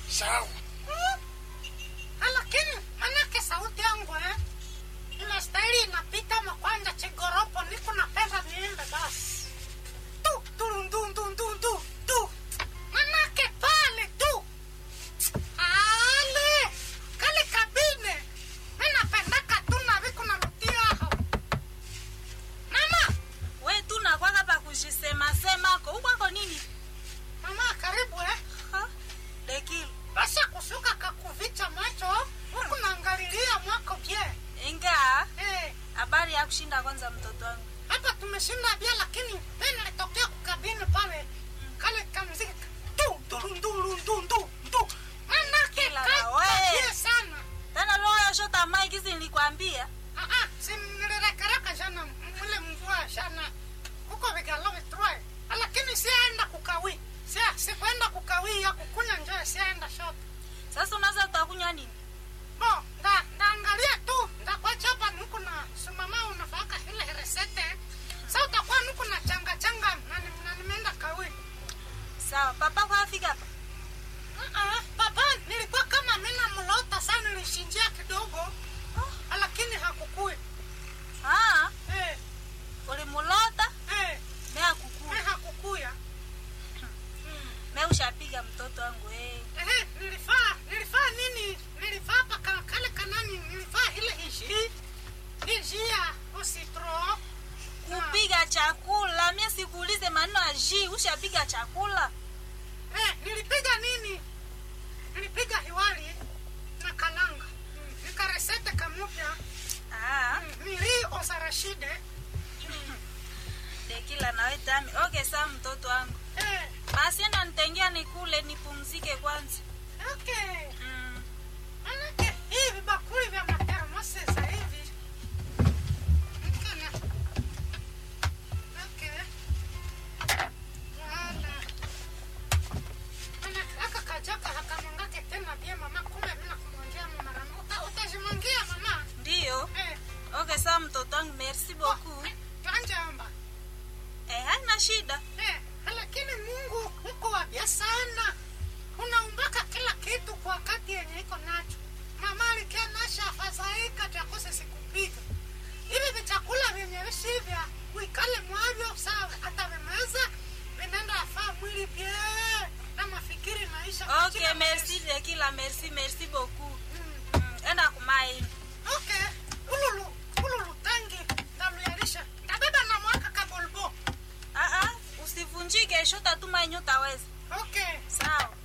sawa Mm. Lakini manake sauti yangu eh, inastahili inapita makwanja chigoropo, niko napenda niimbe basi tu tu ndu ndu ndu ndu tu, manake pale tu ale kale kabine mimi napendaka tu na viko narudia hapo mama we tu nakwaka pa kujisema semako ukwako nini mama karibu eh Ha? dekili basi kusuka kakuvicha macho huku naangalilia mwako bie inga eh habari ya kushinda kwanza mtoto wangu hapa tumeshinda bia lakini mimi nilitokea kukabini pale kale kamziki tu tu ndu ndu ndu ndu manake Kila kai na we. kabie sana tena roho shota mai kizi nilikwambia ah ah si nilirekareka jana mle mvua jana huko vigalo vitroe lakini sienda kukawi sia sikuenda kukawi ya kukunya njoo sienda shop sasa unaweza utakunywa nini bo nda ndaangalia tu ndakwacha hapa nuku na sumama unafaka ile resete sa utakuwa nuku na changa changa na ni- na nimeenda kawi sawa papa kwa afika hapa Ah, papa nilikuwa kama mina mlota sana nilishinjia kidogo ah, lakini hakukui Ah, eh, ulimulota eh, me akukua eh, hakukuya me ushapiga mtoto wangu eh. eh, nilifaa nilifaa nini nilifaa paka kale kanani nilifaa ile ishi ishi ya usitro kupiga chakula mie sikuulize maneno ya ji ushapiga chakula eh, nilipiga nini nilipiga hiwali na kalanga Mm, nikaresete kamupya ah, Mm, nili osarashide dekila nawe tami okay saa mtoto wangu eh, basi enda nitengia nikule nipumzike kwanza okay mm. Manake hivi bakuli vya matermose za hivi Mkana. Okay. Wala. Manake aka kajaka hakamwangake tena bie mama kumbe mimi nakumwangia mama mara moja. Uta- Utajimwangia mama. ndiyo Eh. okay saa mtoto wangu merci beaucoup Tuanje amba. eh, haina shida Eh, lakini Mungu uko wabia sana. Unaumbaka kila kitu kwa wakati yenye iko nacho. Mama alikia nasha afadhaika chakose sikupika. Hivi vichakula vyenye visivya uikale mwavyo sawa atavimeza vinaenda afaa mwili pye na mafikiri maisha okay merci dekila merci merci beaucoup Mm. mm. enda kumaini Okay, ululu ululu tangi ndaluyarisha ndabeba na mwaka kabolbo. ah, ah, usivunjike shota tu maini utaweza Okay. sawa